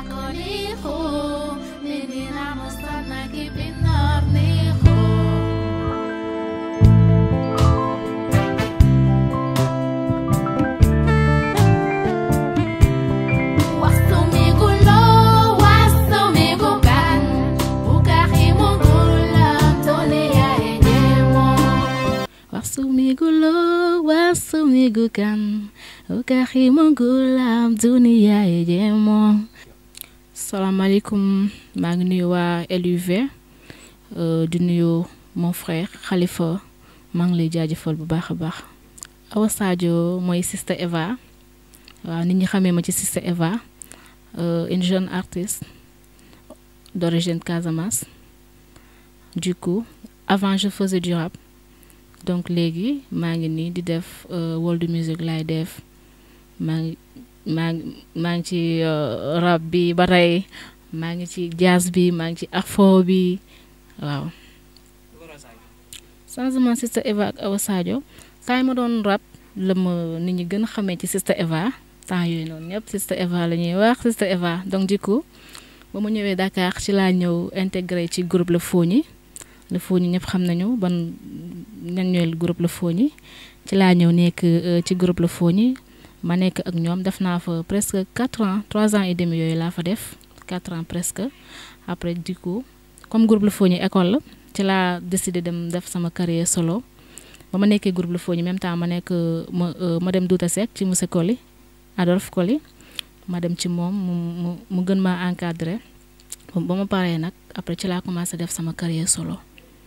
nakoliho Nini namusana kipinarniho Wasumigulo, wasumigukan Ukahimugulam dunia enyemo Wasumigulo, wasumigukan ukahimungulam dunia ejemo salaamaaleykum maa ngi nuyu waa LUV euh, di nuyu mon frère Khalifa maa ngi lay jaajëfal bu baax a baax Awa Sadio mooy Sister Eva waaw nit ñi xamee ma ci Sister Eva euh, une jeune artiste d'origine Casamance du coup avant je faisais du rap donc léegi maa ngi nii di def euh, world music laay def maa ngi maa ngi maa ngi ci euh, rap bi ba tey maa ngi ci jazz bi maa ngi ci afro bi waaw changement Sister Eva ak Awa Sadio temps yi ma doon rap la ma nit ñi gën a xamee ci Sister Eva temps yooyu noonu ñëpp Sister Eva la ñuy wax Sister Eva donc du coup ba mu ñëwee Dakar ci laa ñëw intégré ci groupe La Fogni La Fogni ñëpp xam nañu ban ñan ñooy groupe La Fogni ci laa ñëw nekk euh, ci groupe La Fogni ma nekk ak ñoom def naa fa presque quatre ans trois ans et demi yooyu laa fa def quatre ans presque après du coup comme groupe La Fogni école la ci laa décidé dem def sama carrière solo ba ma nekkee groupe La Fogni même temps ma nekk ma euh, ma dem Douta Seck ci monsieur Koli Adolphe Koli ma dem ci moom mu mu mu gën maa encadré ba ma paree nag après ci laa commencé def sama carrière solo.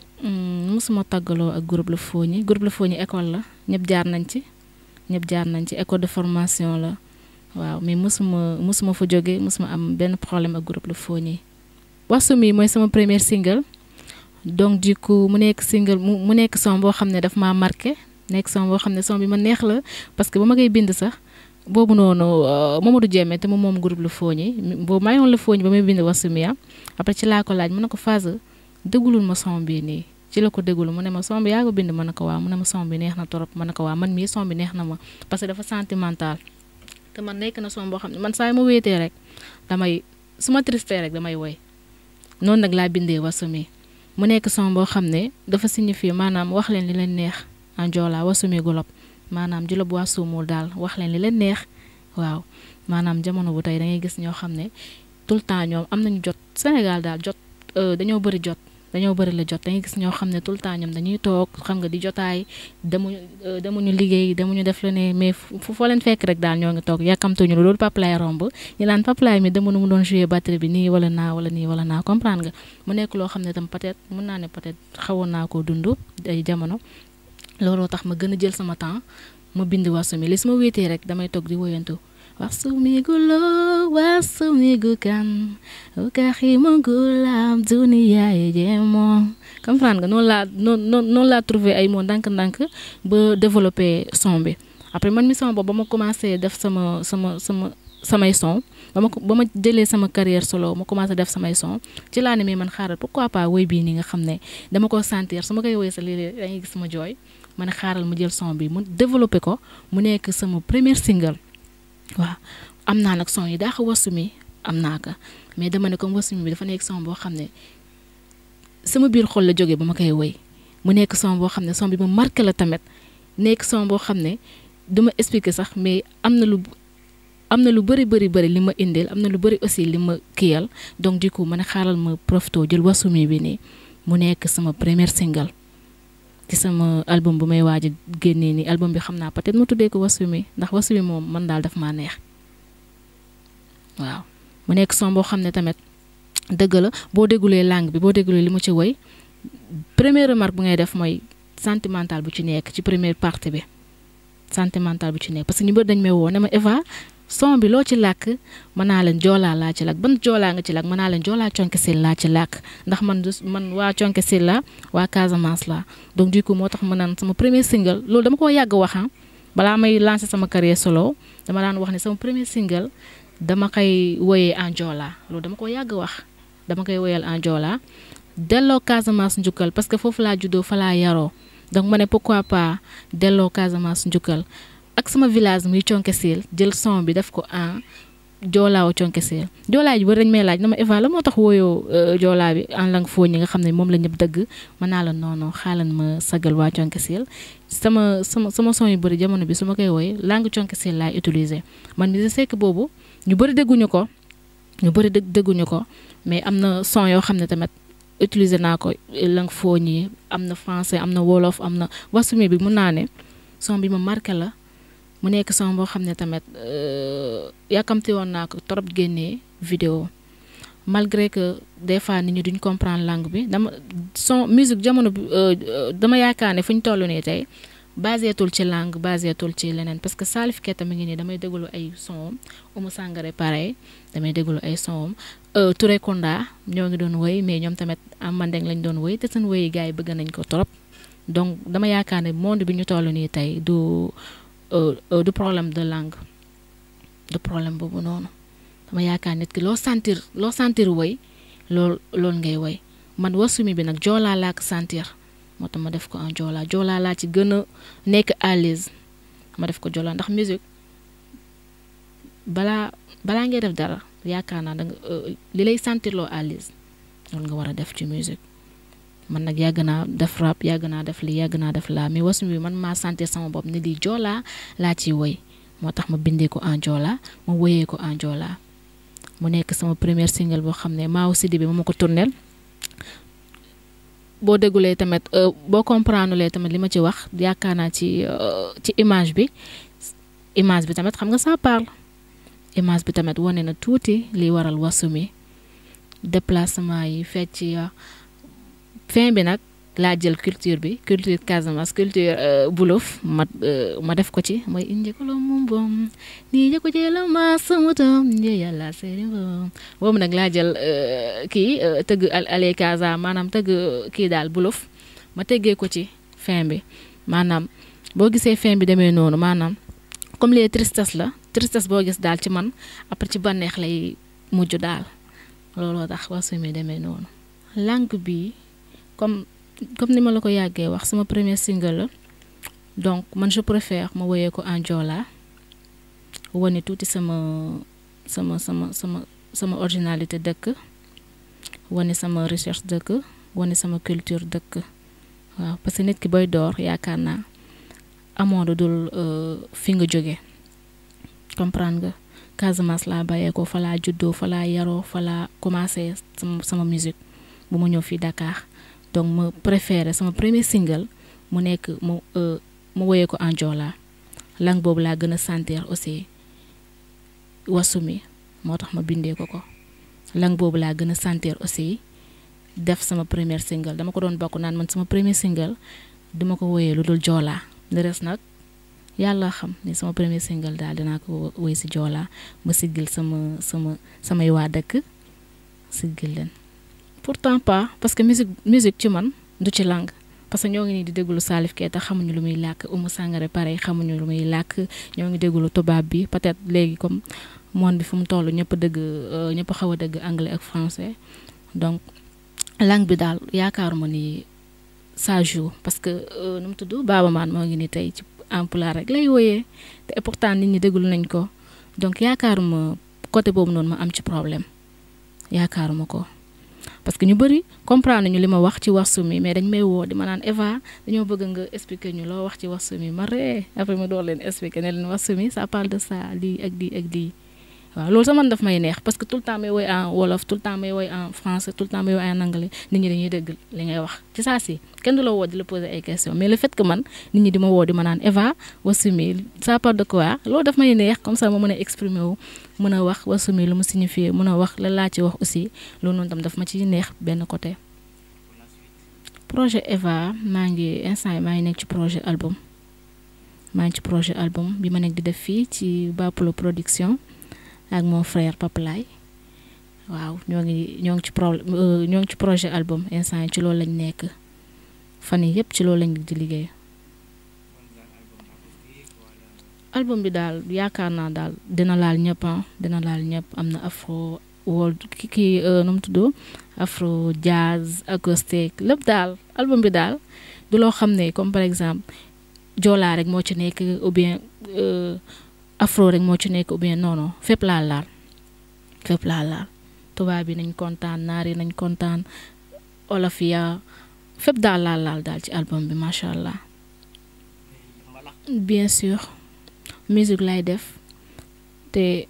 musuma tàggaloo ak groupe La Fogni groupe La Fogni école la ñëpp jaar nañ ci ñëpp jaar nañ ci école de formation la waaw mais musuma musuma fa jóge musuma am benn problème ak groupe La Fogni Wasumi mooy sama premier single donc du coup mu nekk single mu mu nekk son boo xam ne daf maa marqué nekk son boo xam ne son bi ma neex la parce que ba ma koy bind sax boobu noonu Mamadou Diémé te moom moom groupe La Fogni boobu maa ngi woon La Fogni ba may bind Wasumi ah après ci laa ko laaj mu ne ko phase dégulul ma son bi nii ci la ko déglu mu ne ma son bi yaa ko bind ma ne ko waaw mu ne ma son bi neex na trop ma ne ko waaw man mii son bi neex na ma parce que dafa sentimental te man nekk na son boo xam ne man saa yu ma wéetee rek damay su ma triste rek damay woy noonu nag laa bindee Wasumi mu nekk son boo xam ne dafa signifier maanaam wax leen li leen neex en joola Wasumi golob maanaam julob waa suumul daal wax leen li leen neex waaw maanaam jamono bu tey da ngay gis ñoo xam ne tout le temps ñoom am nañu jot Sénégal daal jot dañoo bëri jot dañoo bëri la jot dangay gis ñoo xam ne tout le temps ñoom dañuy toog xam nga di jotaay demuñu demuñu liggéey demuñu def la ne mais fu foo leen fekk rek daal ñoo ngi toog yàkkamtuñu lu loolu papalaay romb ñu naan papalaay mi demoon mu doon jouer batterie bi nii wala naa wala nii wala naa comprendre nga mu nekk loo xam ne tam peut-être mun naa ne peut-être xawoon naa koo dund ay jamono looloo tax ma gën a jël sama temps ma bind Wasumi li su ma wéetee rek damay toog di woyantu Wasumigulo, wasumigukan, ukahimungulam dunia ejemo. comprendre nga noonu laa noonu noonu laa trouvé ay mots ndànk-ndànk ba développé son bi après man mi sama bopp ba ma commencé def sama sama sama samay son ba ma ba ma jëlee sama carrière solo ma commencé def samay son ci laa ne mais man xaaral pourquoi pas woy bii nii nga xam ne dama ko sentir su ma koy woy sa léeg-léeg dangay gis sama jooy ma ne xaaral mu jël son bi mu développé ko mu nekk sama premier single. waaw am naa nag son yi daa ko Wasumi am naa ko mais dama ne comme Wasumi bi dafa nekk son boo xam ne sama biir xol la jógee ba ma koy woy mu nekk son boo xam ne son bi ma marqué la tamit nekk son boo xam ne duma expliquer sax mais am na lu am na lu bëri bëri bëri li ma indil am na lu bëri aussi li ma kiyal donc du coup ma ne xaaral ma profito jël Wasumi bi nii mu nekk sama premier single ci sama album bu may waaj a génnee nii album bi xam naa peut-être ma tuddee ko Wasumi ndax Wasumi moom man daal daf maa neex waaw mu nekk son boo xam ne tamit dëgg la boo déggulee langue bi boo déggulee li mu ci woy première remarque bu ngay def mooy sentimental bu ci nekk ci première partie bi sentimental bu ci nekk parce que ñu bëri dañ may woo ne ma Eva son bi loo ci làkk mën naa leen joolaa laa ci làkk ban joolaa nga ci làkk mën naa leen joolaa conke sil laa ci làkk ndax man man waa conke sil la waa Casamance la donc du coup moo tax ma naan sama premier single loolu dama ko yàgg wax balaa may lancer sama carrière solo dama daan wax ne sama premier single dama koy woyee en joolaa loolu dama ko yàgg wax dama koy woyal en joolaa delloo Casamance njukkal parce que foofu laa juddoo fa laa yaroo donc ma ne pourquoi pas delloo Casamance njukkal ak sama village muy conke sil jël son bi def ko en joolaaw conke seel joolaa ji bari dañ may laaj na ma Eva la moo tax wooyoo joolaa bi en langue foo ñi nga xam ne moom la ñëpp dëgg mën naa la noono xaalan ma sagal waa conke seel sama sama sama son yu bëri jamono bi su ma koy wooy langue conke seel laay utiliser man mi sekk boobu ñu bëri dégguñu ko ñu bëri dégg dégguñu ko mais am na son yoo xam ne tamit utiliser naa ko langue foo ñi am na français am na wolof am na wasumi bi mun naa ne son bi ma marqué la mu nekk son boo xam ne tamit yàkkamti woon naa ko trop génnee vidéo malgré que des fois nit ñi duñ comprendre langue bi dama son musique jamono bi dama yaakaar ne fu ñu toll nii tey baseetul ci langue baseetul ci leneen parce que Salif Keita mi ngi nii damay déglu ay son Oumou Sangaré pareil damay déglu ay son Touré Kunda ñoo ngi doon woy mais ñoom tamit am mandeng lañ doon woy te seen woyi gars yi bëgg nañ ko trop donc dama yaakaar ne monde bi ñu toll nii tey du du problème de langue du problème boobu noonu dama yaakaar nit ki loo sentir loo sentir woy lool loolu ngay woy man wasumi bi nag joolaa laa ko sentir moo tax ma def ko en joolaa joolaa laa ci gën a nekk à l'aise ma def ko joolaa ndax musique balaa balaa ngay def dara yaakaar naa danga li lay sentir loo à l'aise loolu nga war a def ci musique man nag yàgg naa def rap yàgg naa def lii yàgg naa def laa mais wasumi bi man maa sentir sama bopp ne lii joolaa laa ciy woy moo tax ma bindee ko en joolaa ma woyee ko en joolaa mu nekk sama première single boo xam ne Maaw Sidi bi ma ma ko tourneel boo déggulee tamit boo comprendre tamit li ma ci wax yaakaar naa ci ci image bi image bi tamit xam nga ça parle image bi tamit wane na tuuti li waral wasumi déplacement yi fecc ya fin bi nag laa jël culture bi culture Casamance culture Wolof ma ma def ko ci mooy inje ko moom bom nii jëko jëla ma samutam nje yàlla seeri bom boobu nag laa jël kii tëgg ale Casa maanaam tëgg kii daal Wolof ma teggee ko ci fin bi maanaam boo gisee fin bi demee noonu maanaam comme les tristesse la tristesse boo gis daal ci man après ci bànneex lay mujj daal looloo tax wasumi demee noonu langue bi comme comme ni ma la ko yàggee wax sama premier single la donc man je préfère ma woyee ko en joola wane tuuti sama sama sama sama sama originalité dëkk wane sama recherche dëkk wane sama culture dëkk waaw parce que nit ki booy door yaakaar naa amoo lu dul fi nga jóge comprendre nga Casamance laa bayee ko fa laa juddoo fa laa yaroo fa laa commencé sama sama musique bu ma ñëw fii Dakar donc ma préféré sama premier single mu nekk mu mu woyee ko en joola langue boobu laa gën a sentir aussi wasumi moo tax ma bindee ko ko langue boobu laa gën a sentir aussi def sama premier single dama ko doon bokk naan man sama premier single duma ko woyee lu dul joolaa le reste nag yàlla xam ni sama premier single daal dinaa ko woy si joolaa ma siggil sama sama samay waa dëkk siggil leen pourtant pas parce que musique musique ci man du ci langue parce que ñoo ngi nii di déglu Salif Keita xamuñu lu muy làkk Oumou Sangaré pareil xamuñu lu muy làkk ñoo ngi déglu tubaab bi peut-être léegi comme monde bi fu mu toll ñëpp dëgg ñëpp xaw a dëgg anglais ak français donc langue bi daal yaakaaruma ni ça joue parce que nu mu tudd Baaba Maan moo ngi ni tey ci Pulaar rek lay wooyee te pourtant nit ñi déglu nañ ko donc yaakaaruma côté boobu noonu ma am ci problème yaakaaruma ko parce que ñu bëri comprendre ñu li ma wax ci wasumi mais dañ may woo di ma naan Eva dañoo bëgg nga expliquer ñu loo wax ci wasumi ma ree après ma door leen expliquer ne leen wasumi ça parle de ça lii ak lii ak lii waaw loolu sax man daf may neex parce que tout le temps may woy en wolof tout le temps may woy en français tout le temps may woy en anglais nit ñi dañuy dégg li ngay wax ci saa si kenn du la woo di la poser ay questions mais le fait que man nit ñi di ma woo di ma naan Eva wasumi ça parle de quoi loolu daf may neex comme ça ma mën a exprimer wu mën a wax wasumi lu mu signifier mën a wax la laa ci wax aussi loolu noonu tam daf ma ci neex benn côté. projet Eva maa ngi instant yi maa ngi nekk ci projet album maa ngi ci projet album bi ma nekk di def fii ci Baplo production. ak mon frère Papalay waaw ñoo ngi ñoo ngi ci pro ñoo ngi ci projet album instant yi ci loolu lañ nekk fan yi yëpp ci loolu lañ di liggéey album bi daal yaakaar naa daal dina laal ñëpp dina laal ñëpp am na afro world ki kii nu mu tudd afro jazz acoustique lépp daal album bi daal du loo xam ne comme par exemple joolaa rek moo ci nekk ou bien afro rek moo ci nekk ou bien non non fépp laal laal fépp laa laal tubaab yi nañ kontaan naar yi nañ kontaan olof ya fépp daal laal laal daal ci album bi macha allah bien sûr musique lay def te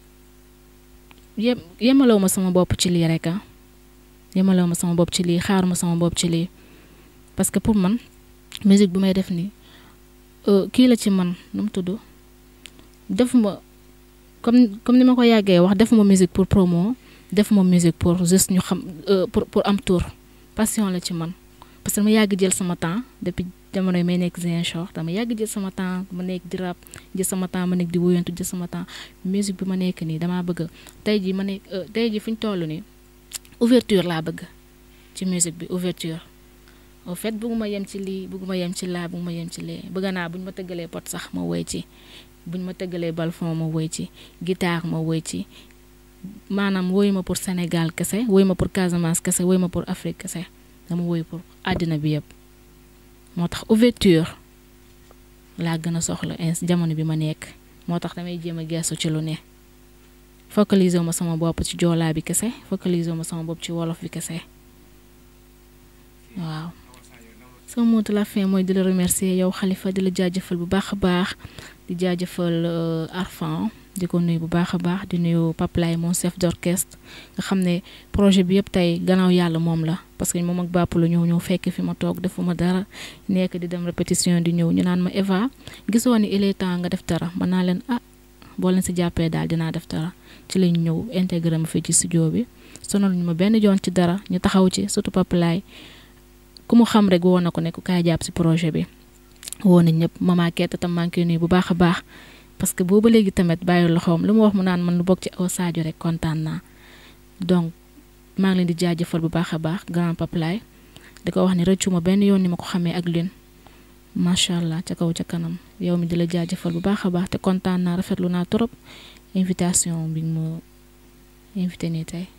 yem yemalewu ma sama bopp ci lii rek ah yemalewu ma sama bopp ci lii xaaruma sama bopp ci lii parce que pour man musique bu may def nii kii la ci man nu mu tudd defuma comme comme ni ma ko yàggee wax defuma musique pour promo defuma musique pour juste ñu xam pour pour am tour passion la ci man parce que dama yàgg jël sama temps depuis jamono yi may nekk Ziguinchor dama yàgg jël sama temps ma nekk di rap jël sama temps ma nekk di wuyantu jël sama temps musique bi ma nekk nii damaa bëgg tey jii ma nekk tey jii fu ñu toll nii ouverture laa bëgg ci musique bi ouverture au fait bëgguma yem ci lii bëgguma yem ci laa bëgguma yem ci lee bëgg naa buñ ma tëggalee pot sax ma woy ci buñ ma tëggalee balfon ma woy ci guitare ma woy ci maanaam woy ma pour Sénégal kese woy ma pour Casamance kese woy ma pour Afrique kese dama woy pour àddina bi yëpp moo tax ouverture laa gën a soxla ins jamono bi ma nekk moo tax damay jéem a geesu ci lu ne focaliser ma sama bopp ci joolaa bi kese focaliser ma sama bopp ci wolof bi kese waaw sama mot de la fin mooy di la remercier yow Khalifa di la jaajëfal bu baax a baax di jaajëfal Arfan di ko nuyu bu baax a baax di nuyu Paplay mon chef d'orchestre nga xam ne projet bi yëpp tey gannaaw yàlla moom la parce que moom ak bàpp la ñëw ñëw fekk fi ma toog defuma dara nekk di dem répétition di ñëw ñu naan ma Eva gisoo ni il est temps nga def dara mën naa leen ah boo leen si jàppee daal dinaa def dara ci lañ ñëw intégré ma fii ci studio bi sonal ñu ma benn yoon ci dara ñu taxaw ci surtout Paplay ku mu xam rek woo na ko ne ku kaay jàpp si projet bi woo na ñëpp mama kett tam maa ngi koy nuyu bu baax a baax parce que booba léegi tamit bàyyi loxoom lu mu wax mu naan man lu bokk ci aw Sadio rek kontaan naa donc maa ngi leen di jaajëfal bu baax a baax grand Paplay di ko wax ni rëccu ma benn yoon ni ma ko xamee ak lin macha allah ca kaw ca kanam yow mi di la jaajëfal bu baax a baax te kontaan naa rafetlu naa trop invitation bi ma invité nii tey.